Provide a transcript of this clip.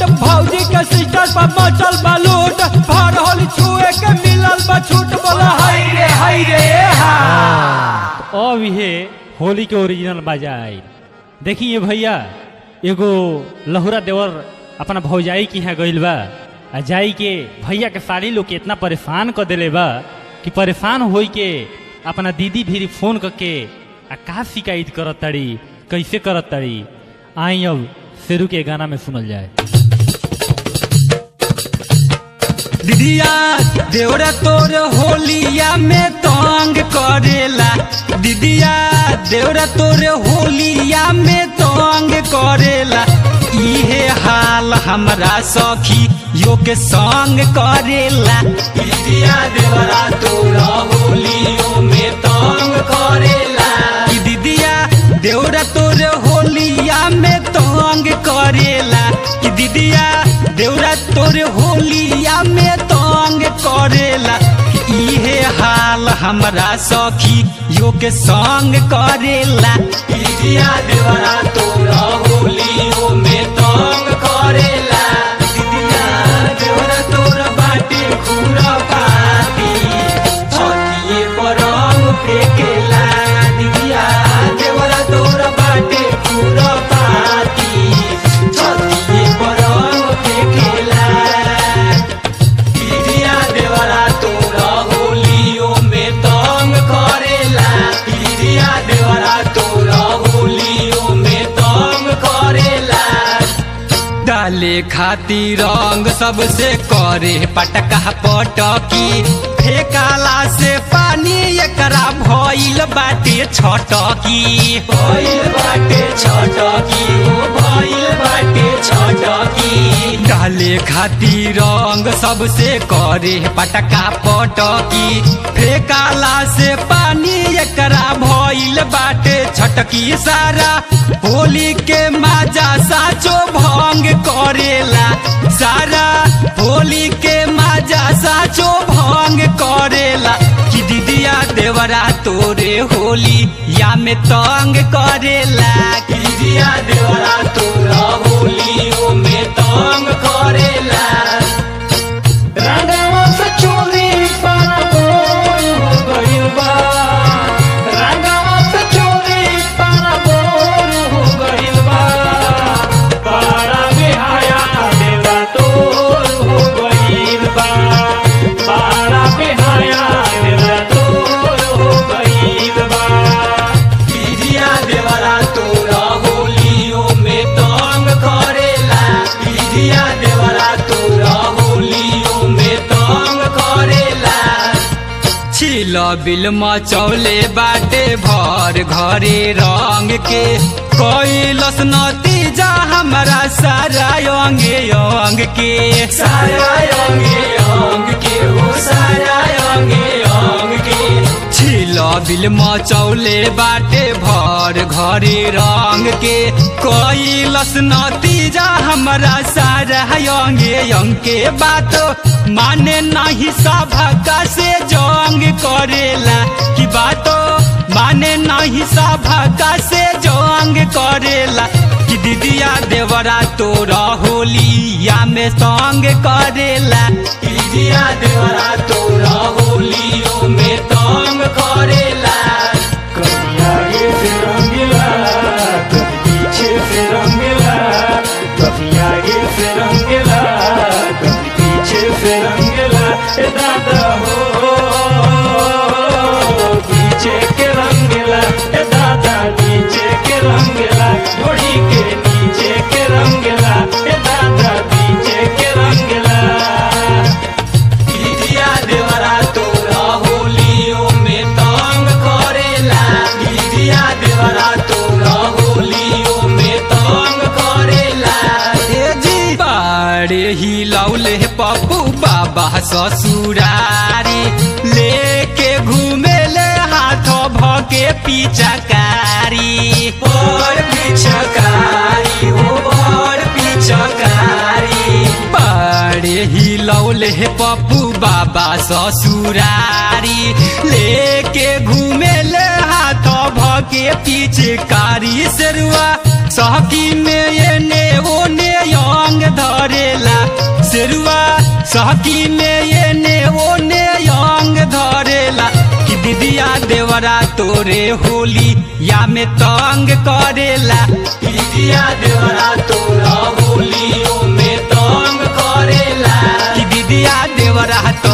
भौजी के सिस्टर पर मचल बलूट भर होली छुए के मिलल बा छूट बोला हाय रे हाय रे हा अब ये होली के ओरिजिनल बाजा आई देखिए भैया एगो लहुरा देवर अपना भौजाई के यहाँ गइल बा आ जाई के भैया के साली लोग के इतना परेशान कर देले बा कि परेशान होई के अपना दीदी भी फोन करके आ का शिकायत करत ताड़ी कैसे करत ताड़ी आई अब शेरू के गाना में सुनल जाए दीदिया देवरा तोर होलिया में तंग करेला दीदिया देवरा तोर होलिया में तंग करेला इहे हाल हमरा सखी यो के संग करेला दीदिया देवरा तोर होलियो में तंग करेला कि दीदिया देवरा तोर होलिया में तंग करेला कि दीदिया देवरा तोर होलिया में तंग करेला कि इहे हाल हमरा सखी यो के संग करेला दीदिया देवरा तोर होलियो में तंग करेला दीदिया देवरा तोर बाटे खुरा पाती छतिए पर रंग फेकेला दीदिया देवरा तोर बाटे खुरा पाती छतिए पर रंग फेकेला दीदिया देवरा तोरा होलियो में तंग करेला दीदिया देवरा तोरा होलियो में तंग करेला डाले खातिर रंग सबसे करे पटका पटकी फेकाला से पानी एकरा भइल बाटे छटकी भइल बाटे छटकी ओ भइल बाटे छटकी डाले खातिर रंग सबसे करे पटका पटकी फेकाला से पानी एकरा भइल बाटे छटकी सारा होली के माजा साचो भंग करेला सारा होली के माजा साचो भंग करेला कि दीदिया देवरा तोरे होली या में तंग करेला कि दीदिया देवरा तोरा होलियो में तंग करेला रंगवा से चोली पाना बोल हो गइल बा रंगवा से चोली पाना बोल हो गइल बा बड़ा बेहाया देवा तोर हो गइल बा बड़ा बेहाया देवा तोर हो गइल बा दीदिया देवरा तोरा होलियो में तंग करेला दीदिया देवरा तोरा होलियो में तंग करेला छिल बिल मचौले बाटे भर घरे रंग के कैलस नतीजा हमारा सारा अंगे अंग के सारा अंगे अंग के हो सारा अंगे अंग के छिल बिल मचौले बाटे भर घरे रंग के कैलस नतीजा हमारा सारा अंगे अंग के बात माने नहीं सभा से जंग करेला कि बातो माने नहीं सभा से जंग करेला कि दीदिया देवरा तोरा होलिया में संग करेला दीदिया देवरा तोरा होलियो में तंग करेला कभी आगे से रंगीला कभी पीछे से रंगीला कभी आगे से रंगीला कभी पीछे से रंगीला ए दादा हो पीछे के रंगीला ए दादा नीचे के रंगीला घोड़ी के नीचे के रंगीला ए दादा नीचे के रंगीला दीदिया देवरा तोरा होलियो में तंग करेला दीदिया देवरा तोरा होलियो में तंग करेला ए जी बाड़े ही लौले पप्पू बाबा ससुरारी लेके घूमे ले हाथ भके पिचकारी पर पिचकारी हो पर पिचकारी बाड़े ही लौले पप्पू बाबा ससुरारी लेके घूमे ले हाथ भके पिचकारी सेरुआ सहकी में ये ने वो ने अंग धरेला शेरुआ सहकी में ये ने वो ने अंग धरेला कि दीदिया देवरा तोरे होली या में तंग करेला दीदिया देवरा तोरा होलियो में तंग करेला कि दीदिया देवरा तो